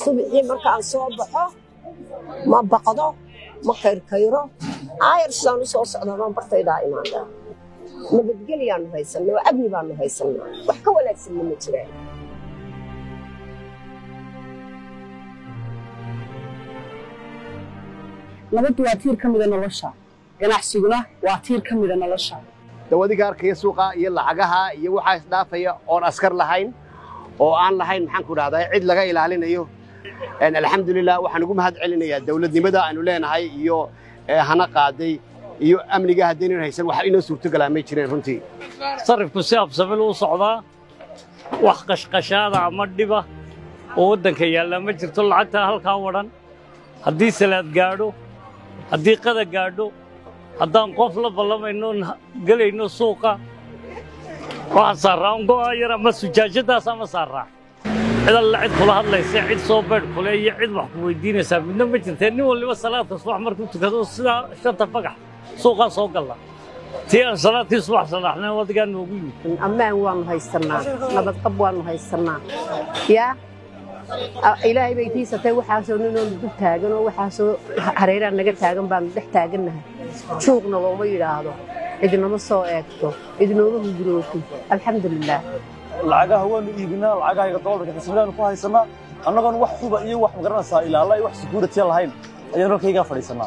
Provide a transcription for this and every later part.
subixii markaan soo baxo ma baqdo ma kayrkayro aayar sidaan u soo socdaa baan bartaydaa imaadaa nabadgelyaannu haysannaa oo amni baannu haysannaa wax ka wanaagsanna ma jiraan nabaddu waa tiir ka mida nolosha ganacsiguna waa tiir ka mida nolosha dawadiga arkaya suuqa iyo lacagaha iyo waxaa isdhaafaya oon askar lahayn oo aan lahayn maxaan ku dhahdaa cid laga ilaalinayo alxamdulilah waxaan ugu mahad celinayaa dawladnimada aanu leenahay iyo hana qaaday iyo amniga haddaynan haysan wax inoo suurtogalaa may jireen runtii sarifku si absabil u socdaa wax qashqashaada ama dhiba oo waddanka yaallaa ma jirto lacagtaa halkaa wadhan haddii salaad gaadho haddii qada gaadho haddaan qof la ballamayno gelayno suuqa waxaan saarraa un go'a yar ama sujaajadaas ama saarraa cid alla cid kula hadlaysa cid soo beedh kule iyo cid wax ku weydiinaysaa midna ma jirtee nin waliba salaadka subax markuu tukado sidaa shanta fagax suuqaa soo galla tii aan salaadkii subax salaxnayn wadigaa noogu yimid ammaan waannu haysannaa nabadqab waannu haysannaa yaa ilaahay bay tiisatay waxaasoo ninoonu dul taagan oo waxaasoo hareeraan naga taagan baanu dhex taagannahay juuqna looma yidhaahdo cidnama soo eegto cidnooma hungurooto alxamdulilaah lacagaha waanu iibinaa lacagaha dolarka xisbidaanu ku haysanaa annagoon wax huba iyo wax magaranaysaa ilaala iyo wax sekuuritiya lahayn ayaan halkaygaa fadhiisanaa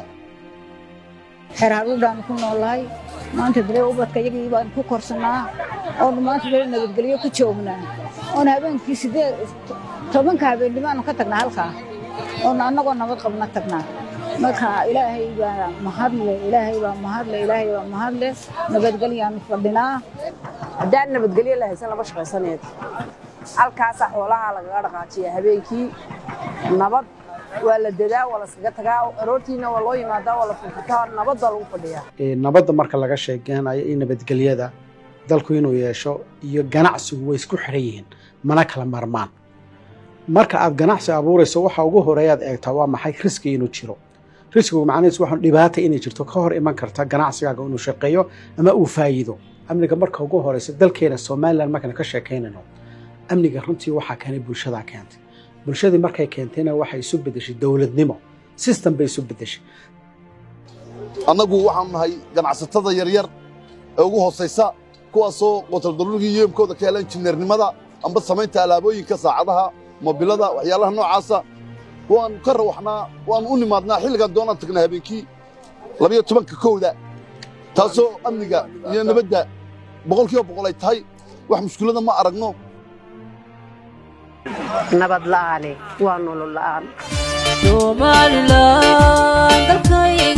xeraadudhaanu ku noolahay maanta bere ubadka iyagii baan ku korsannaa oonu maanta bere nabadgelyo ku joognaa oon habeenkii siddeed tobanka habeennimaanu ka tagnaa halkaa oonu annagoo nabad qabna tagnaa marka ilaahay baa mahadle ilaahay baa mahadle ilaahay baa mahadle nabadgelyaanu fadhinaa haddaan nabadgelyo la haysan lama shaqaysaneed halkaasaa xoolaha lagaga dhaqaajiya habeenkii nabad waa la dadaa waa laskaga tagaa aroortiina waa loo yimaadaa waa la furfutaa nabad baa lagu fadhiyaa nabadda marka laga sheekeynayo iyo nabadgelyada dalku inuu yeesho iyo ganacsigu way isku xiran yihiin mana kala marmaan marka aad ganacsi abuurayso waxa ugu horeeyaad eegtaa waa maxay riski inuu jiro riskigu macnihiisu waxaa dhibaata inay jirto ka hor iman karta ganacsigaaga inuu shaqeeyo ama uu faa'iido amniga marka ugu horeysa dalkeena somalilan markaan ka sheekaynayno amniga runtii waxaa keenay bulshadaa keentay bulshadii markay keentayna waxay isu beddeshay dowladnimo system bay isu beddeshay annagu waxaanu nahay ganacsatada yaryar ee ugu hoosaysa kuwaasoo qotaldaruurigii yeemkooda ka hela injineernimada amba samaynta alaabooyinka saacadaha mobilada waxyaalaha noocaasa waannu ka rawaxnaa waannu u nimaadnaa xilligaan doonaan tagnaa habeenkii labayo tobanka kowda taasoo amniga iyo nabadda boqolkiiba boqol ay tahay wax mushkilada ma aragno nabad la'aane waa nolol la'aan somalilan dalkayga